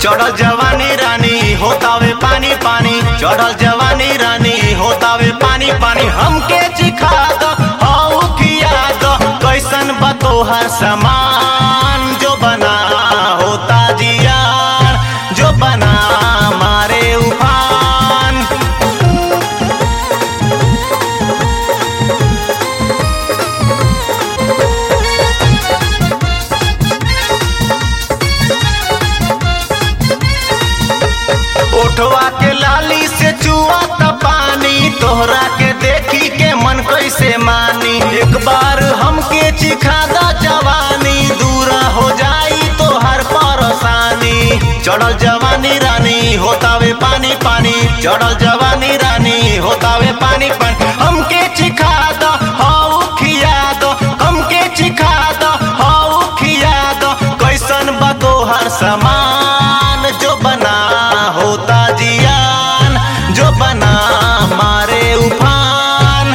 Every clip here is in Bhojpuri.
चढ़ल जवानी रानी होतावे पानी पानी चढ़ल जवानी रानी होतावे पानी पानी हमके चिखा दो हऊ खिया दो कैसन बा तोहार समान जो बना होता जियार जो बना मारे उफान ओठवा के लाली से चुआ त पानी तोहरा के देखी के मन कैसे मानी एक बार हमके चिखा दा जवानी दूरा हो जाई तोहर परेशानी चढ़ल जवानी रानी होतावे पानी पानी चढ़ल जवानी रानी होतावे पानी पानी हमके चिखा दा हऊ खिया दो हमके चिखा दा हऊ खिया दो कैसन बा तोहर समान जो बना होता जियान जो बना मारे उफान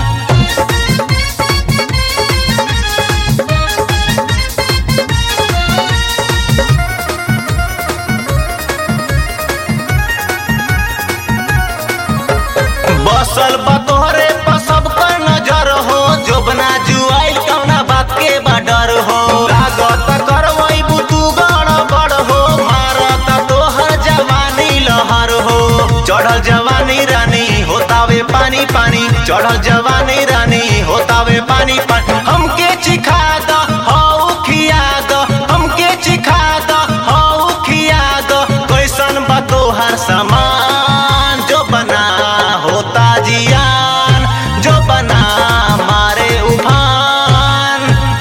बसल बा तोहरे पर सबकर नजर हो जोबना जुआइल कौना बात के बडर हो लागत करवई बुतू गड़बड़ हो मारत तोहर जवानी लहर हो चढ़ल जवानी रानी होतावे पानी पानी चढ़ल जवानी रानी होतावे पानी पानी हमके चिखा द हऊ खिया द हमके चिखा द हऊ खिया द कैसन बा तोहार समान जो बना होता जियान जो बना मारे उफान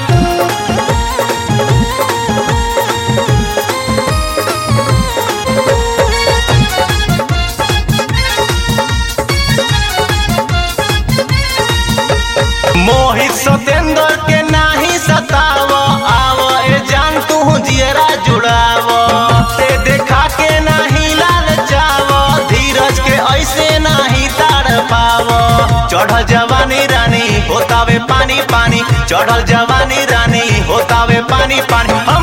मोहित सतेंद्र के नाही सताव आव ए जान तू जियरा जुड़ाव ते देखा के नाही लाल चाव धीरज के ऐसे नाही ताड़ पाव चढ़ल जवानी रानी होतावे पानी पानी चढ़ल जवानी रानी होतावे पानी पानी